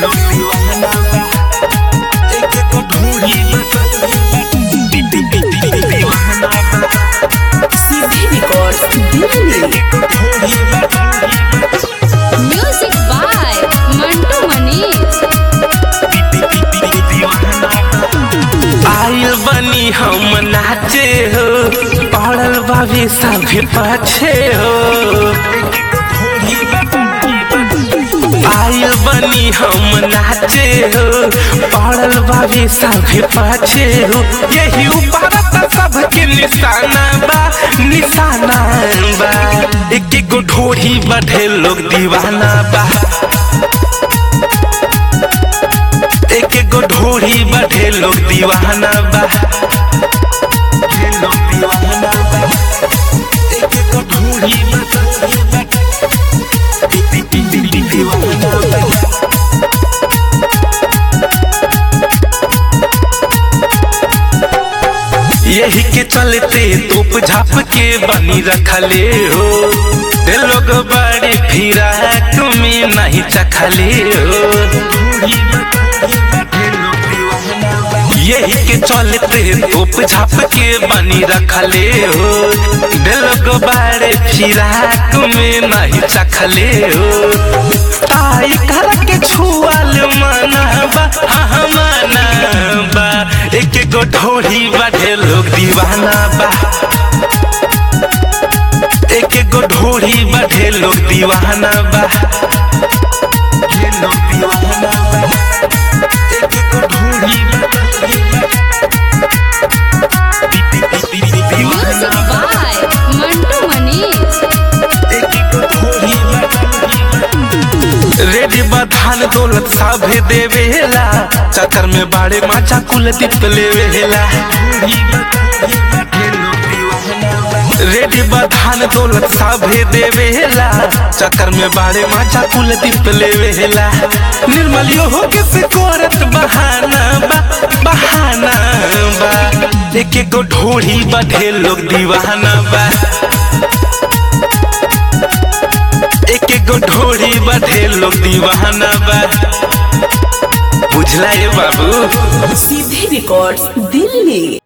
लोग दीवाना बा एक को ढूंढी दीवाना बा सीधे record Delhi music by Mantu Manish आइल बनी हम नाचे हो पड़ल बाबी सभी पाछे हो आइल बनी हम नाचे हो पड़ल बाबी सभी पाछे हो यही ऊपर सबके निशाना बा निशाना बा एक एक गो ढोढ़ी बढ़े लोग दीवाना बा एक एक गो ढोढ़ी बढ़े लोग दीवाना बा ये लोग दीवाना बा एक एक गो ढोढ़ी दीवाना बा यही के चलते तोप झाप के बनी रखले हो ते लोग बड़े फिरा तुम्हें नहीं चखले हो यही के चलते तोप झाप के बनी रखले हो ते लोग बड़े फिरा तुम्हें नहीं चखले हो ताई कर के छुअल मनाबा हाँ मनाबा एक एक गो ढोढ़ी बढ़े लोग दीवाना बा एक एक गो ढोढ़ी बढ़े लोग दीवाना बा ये लोग दीवाना बा एक एक गो ढोढ़ी म्यूजिक बाय मंटू मनीष रेडी बधान दौलत साभे देवेला चतर में बाड़े माचा कुल दीप लेवेला रेडी बधान दौलत साभे देवेला चक्कर में बाड़े माचा कुल दीप लेवेला निर्मल यो हो के सिकोरत बहाना बा बहाना बा एक एक गो ढोढ़ी बढ़े लोग दीवाना बा एक एक गो ढोढ़ी बढ़े लोग दीवाना बा बुझला ये बाबू सीधे रिकॉर्ड दिल्ली